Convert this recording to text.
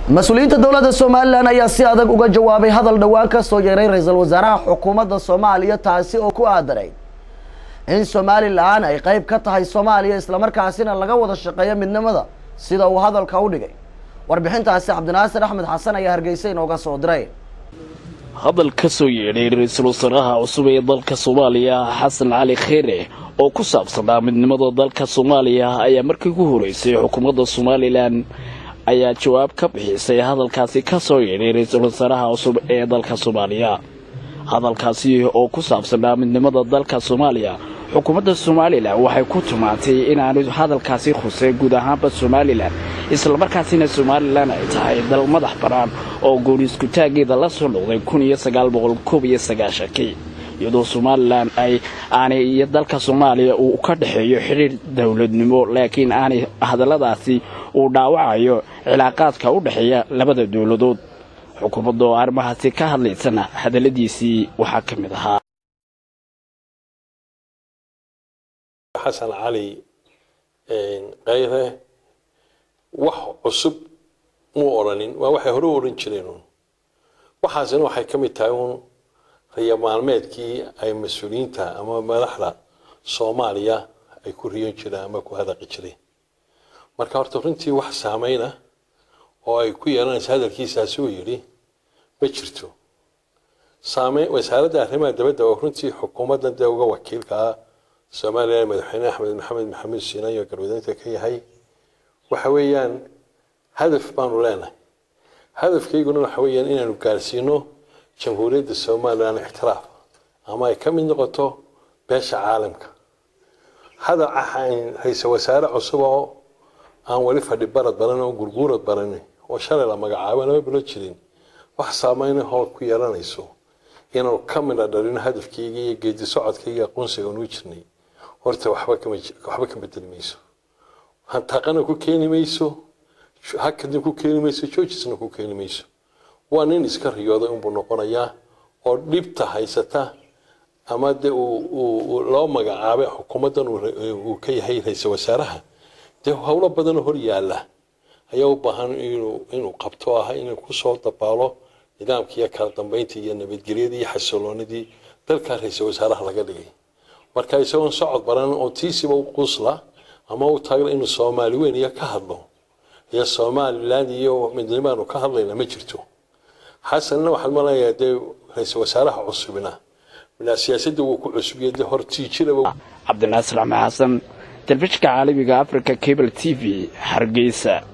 mas-uuliyiinta dowladda somalilan ayaa si adag uga jawaabay hadal dhowaan ka soo yeeray ra-iisul wasaaraha xukuumadda soomaaliya taasi oo ku aadaray in somalilan ay qeyb ka tahay soomaaliya islamarkaasina laga wada shaqeeyo midnimada sida uu hadalka u dhigay warbixintaasi cabdinaasir axmed xasan ayaa hargeysa inooga soo diray hadal ka soo yeedhay ra-iisul wasaaraha cusub ee dalka soomaaliya xasan cali kheyre oo ku saabsanaa midnimada dalka soomaaliya ayaa markii ugu horeysay xukuumadda somalilan ayaa jawaab ka bixisay hadalkaasi ka soo yeedhay ra-iisul wasaaraha cusub ee dalka soomaaliya hadalkaasi oo ku saabsanaa midnimada dalka soomaaliya xukuumadda somalilan waxay ku tumaatay inaanu hadalkaasi khusay guud ahaanba somalilan islamarkaasina somalilan ay tahay dal madax bannaan oo gooniiskutaageeda la soo noqday kun iyo sagaal boqol koob iyo sagaashankii iyadoo somalilan ay aanay iyo dalka soomaaliya uu ka dhexeeyo xidhiir dowladnimo laakiin aanay hadalladaasi uu dhaawacayo cilaaqaadka u dhexeeya labada dowladood xukuumadda oo arrimahaasi ka hadlaysana hadalladiisii waxaa ka mid ahaa xasan cali kayre wax cusub muu odhanin waa waxay hore u odhan jireen uun waxaasina waxay ka mid tahay uun riyo maalmeedkii ay mas-uuliyiinta ama madaxda soomaaliya ay ku riyan jireen ama ku hadaqi jireen marka horta runtii wax saameyna oo ay ku yeelanaysa hadalkiisaasi uu yidhi ma jirto saame wasaaradda arrimaha dabadda oo runtii xukuumaddan dee uga wakiilka ah somalilan madaxweyne axmed maxamed maxamuud siinaay oo garwadaynta ka yahay waxa weeyaan hadaf baanu leenahay hadafkayguna waxa weeyaan inaanu gaarsiino jamhuuriyadda somalilan ixtiraaf ama ay ka mid noqoto beesha caalamka hadal ra-iisal wasaare cusub oo aan weli fadhi barad baran oo gurguurad baran oo shalay la magacaabo lama bilo jirin wax saameyna hool ku yeelanayso inaanu ka midha dhalino hadafkayga iyo geedi socodkayga aqoonsiga nuu jirnay horta waxba ka bedeli mayso hantaqana ku keeni mayso hakadna ku keeni mayso joojisna ku keeni mayso waa nin iska riyooday unbuu noqonayaa oo dhibta haysata ama de loo magacaabay xukuumaddan uu ka yahay ra-iisal wasaaraha dee howlo badanoo hor yaala ayaa u baahan inuu qabto ah inuu kusoo dabaalo nidaamkiiyo kala dambeyntii iyo nabadgelyadii iyo xasiloonidii dalkaa ra-iisal wasaaraha laga dhigay marka isagoon socod baran oo tiisiba u qusla ama u taagla inuu soomaali weyn iyo ka hadlo iyo somalilan iyo midnimaanu ka hadlayna ma jirto xasanna waxaan maleeyahay dee ra-iisal wasaaraha cusubina siyaasadda wuu ku cusubiyay dee hortii jiraba cabdinaasir axmed xasan telefishinka caalamiga africa cable t v hargeysa